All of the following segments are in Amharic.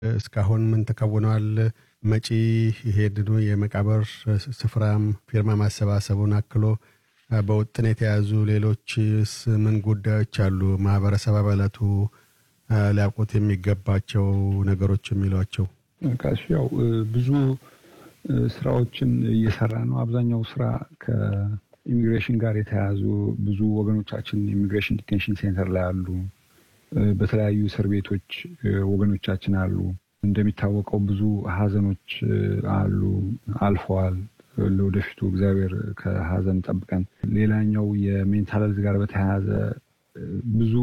እስካሁን ምን ተከውነዋል? መጪ ይሄድኑ የመቃብር ስፍራም ፊርማ ማሰባሰቡን አክሎ በውጥን የተያዙ ሌሎችስ ምን ጉዳዮች አሉ? ማህበረሰብ አባላቱ ሊያውቁት የሚገባቸው ነገሮች የሚሏቸው ካሽ ያው ብዙ ስራዎችን እየሰራ ነው። አብዛኛው ስራ ከኢሚግሬሽን ጋር የተያያዙ ብዙ ወገኖቻችን ኢሚግሬሽን ዲቴንሽን ሴንተር ላይ አሉ። በተለያዩ እስር ቤቶች ወገኖቻችን አሉ። እንደሚታወቀው ብዙ ሀዘኖች አሉ፣ አልፈዋል። ለወደፊቱ እግዚአብሔር ከሀዘን ጠብቀን። ሌላኛው የሜንታል ሄልዝ ጋር በተያያዘ ብዙ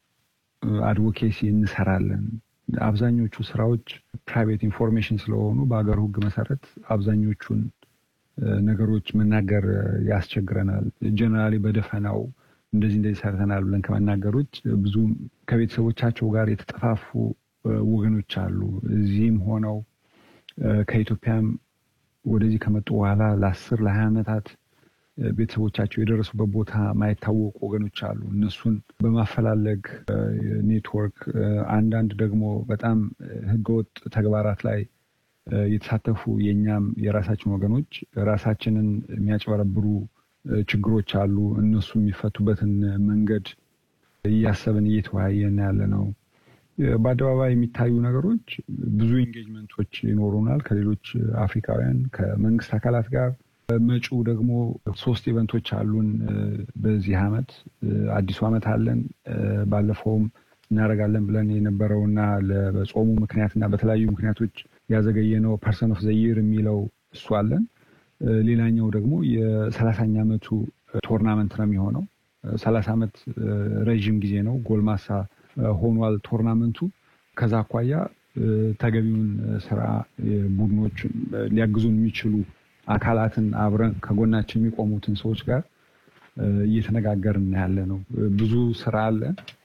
አድቮኬሲ እንሰራለን። አብዛኞቹ ስራዎች ፕራይቬት ኢንፎርሜሽን ስለሆኑ በሀገር ሕግ መሰረት አብዛኞቹን ነገሮች መናገር ያስቸግረናል። ጀነራሊ በደፈናው እንደዚህ እንደዚህ ሰርተናል ብለን ከመናገር ውጭ ብዙ ከቤተሰቦቻቸው ጋር የተጠፋፉ ወገኖች አሉ። እዚህም ሆነው ከኢትዮጵያም ወደዚህ ከመጡ በኋላ ለአስር ለሀያ ዓመታት ቤተሰቦቻቸው የደረሱበት ቦታ ማይታወቁ ወገኖች አሉ። እነሱን በማፈላለግ ኔትወርክ፣ አንዳንድ ደግሞ በጣም ህገወጥ ተግባራት ላይ የተሳተፉ የእኛም የራሳችን ወገኖች ራሳችንን የሚያጭበረብሩ ችግሮች አሉ። እነሱ የሚፈቱበትን መንገድ እያሰብን እየተወያየን ያለ ነው። በአደባባይ የሚታዩ ነገሮች ብዙ ኢንጌጅመንቶች ይኖሩናል ከሌሎች አፍሪካውያን ከመንግስት አካላት ጋር። መጪው ደግሞ ሶስት ኢቨንቶች አሉን በዚህ አመት። አዲሱ አመት አለን። ባለፈውም እናደርጋለን ብለን የነበረውና በጾሙ ምክንያትና በተለያዩ ምክንያቶች ያዘገየነው ፐርሰን ኦፍ ዘይር የሚለው እሱ አለን። ሌላኛው ደግሞ የሰላሳኛ ዓመቱ ቶርናመንት ነው የሚሆነው። ሰላሳ ዓመት ረዥም ጊዜ ነው። ጎልማሳ ሆኗል ቶርናመንቱ። ከዛ አኳያ ተገቢውን ስራ ቡድኖች ሊያግዙን የሚችሉ አካላትን አብረን ከጎናችን የሚቆሙትን ሰዎች ጋር እየተነጋገርን ያለ ነው። ብዙ ስራ አለ።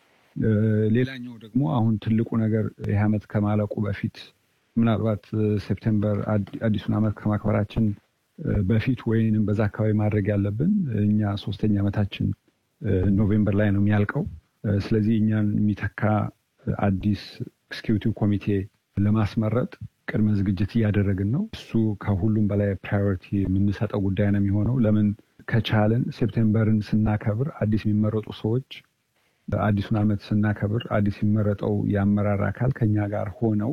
ሌላኛው ደግሞ አሁን ትልቁ ነገር ይህ ዓመት ከማለቁ በፊት ምናልባት ሴፕቴምበር አዲሱን ዓመት ከማክበራችን በፊት ወይንም በዛ አካባቢ ማድረግ ያለብን እኛ ሶስተኛ ዓመታችን ኖቬምበር ላይ ነው የሚያልቀው። ስለዚህ እኛን የሚተካ አዲስ ኤክስኪዩቲቭ ኮሚቴ ለማስመረጥ ቅድመ ዝግጅት እያደረግን ነው። እሱ ከሁሉም በላይ ፕራዮሪቲ የምንሰጠው ጉዳይ ነው የሚሆነው። ለምን ከቻልን ሴፕቴምበርን ስናከብር አዲስ የሚመረጡ ሰዎች አዲሱን ዓመት ስናከብር አዲስ የሚመረጠው የአመራር አካል ከኛ ጋር ሆነው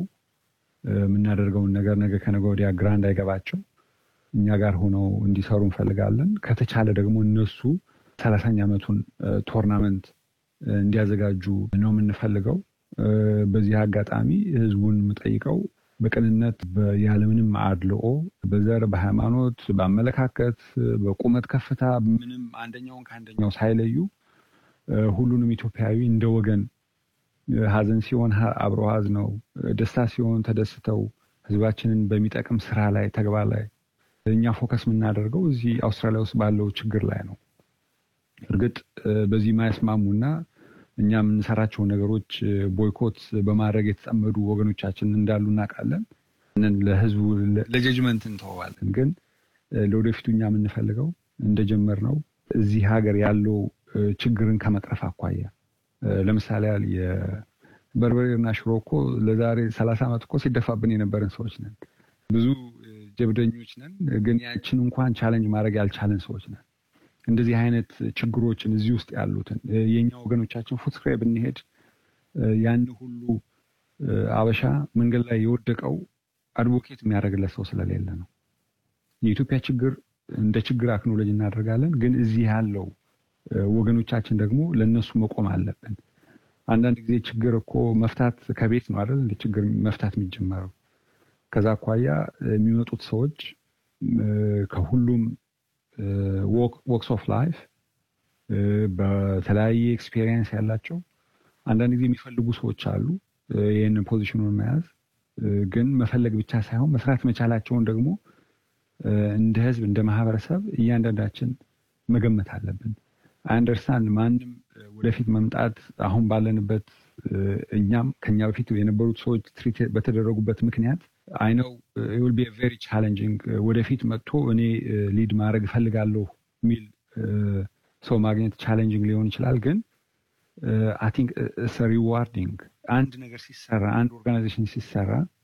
የምናደርገውን ነገር ነገ ከነገ ወዲያ ግራ እንዳይገባቸው እኛ ጋር ሆነው እንዲሰሩ እንፈልጋለን። ከተቻለ ደግሞ እነሱ ሰላሳኛ ዓመቱን ቶርናመንት እንዲያዘጋጁ ነው የምንፈልገው። በዚህ አጋጣሚ ህዝቡን የምጠይቀው በቅንነት ያለምንም አድልኦ በዘር፣ በሃይማኖት፣ በአመለካከት፣ በቁመት ከፍታ ምንም አንደኛውን ከአንደኛው ሳይለዩ ሁሉንም ኢትዮጵያዊ እንደ ወገን ሀዘን ሲሆን አብረው ሀዝነው፣ ደስታ ሲሆን ተደስተው ህዝባችንን በሚጠቅም ስራ ላይ ተግባር ላይ እኛ ፎከስ የምናደርገው እዚህ አውስትራሊያ ውስጥ ባለው ችግር ላይ ነው። እርግጥ በዚህ የማያስማሙና እኛ የምንሰራቸው ነገሮች ቦይኮት በማድረግ የተጠመዱ ወገኖቻችን እንዳሉ እናውቃለን። ለህዝቡ ለጀጅመንት እንተዋለን። ግን ለወደፊቱ እኛ የምንፈልገው እንደጀመር ነው እዚህ ሀገር ያለው ችግርን ከመቅረፍ አኳያ ለምሳሌ ያህል የበርበሬና ሽሮ እኮ ለዛሬ ሰላሳ ዓመት እኮ ሲደፋብን የነበረን ሰዎች ነን። ብዙ ጀብደኞች ነን። ግን ያችን እንኳን ቻለንጅ ማድረግ ያልቻለን ሰዎች ነን። እንደዚህ አይነት ችግሮችን እዚህ ውስጥ ያሉትን የእኛ ወገኖቻችን ፉትስክሬ ብንሄድ ያን ሁሉ አበሻ መንገድ ላይ የወደቀው አድቮኬት የሚያደርግለት ሰው ስለሌለ ነው። የኢትዮጵያ ችግር እንደ ችግር አክኖሎጂ እናደርጋለን። ግን እዚህ ያለው ወገኖቻችን ደግሞ ለእነሱ መቆም አለብን። አንዳንድ ጊዜ ችግር እኮ መፍታት ከቤት ነው አይደል? እንደ ችግር መፍታት የሚጀመረው ከዛ አኳያ የሚመጡት ሰዎች ከሁሉም ወክስ ኦፍ ላይፍ በተለያየ ኤክስፔሪየንስ ያላቸው አንዳንድ ጊዜ የሚፈልጉ ሰዎች አሉ። ይህንን ፖዚሽኑን መያዝ ግን መፈለግ ብቻ ሳይሆን መስራት መቻላቸውን ደግሞ እንደ ሕዝብ እንደ ማህበረሰብ እያንዳንዳችን መገመት አለብን። አንደርስታንድ ማንም ወደፊት መምጣት አሁን ባለንበት እኛም ከኛ በፊት የነበሩት ሰዎች ትሪት በተደረጉበት ምክንያት አይነው ዊል ቢ ቬሪ ቻሌንጂንግ ወደፊት መጥቶ እኔ ሊድ ማድረግ እፈልጋለሁ የሚል ሰው ማግኘት ቻሌንጂንግ ሊሆን ይችላል። ግን አይ ቲንክ ሪዋርዲንግ አንድ ነገር ሲሰራ አንድ ኦርጋናይዜሽን ሲሰራ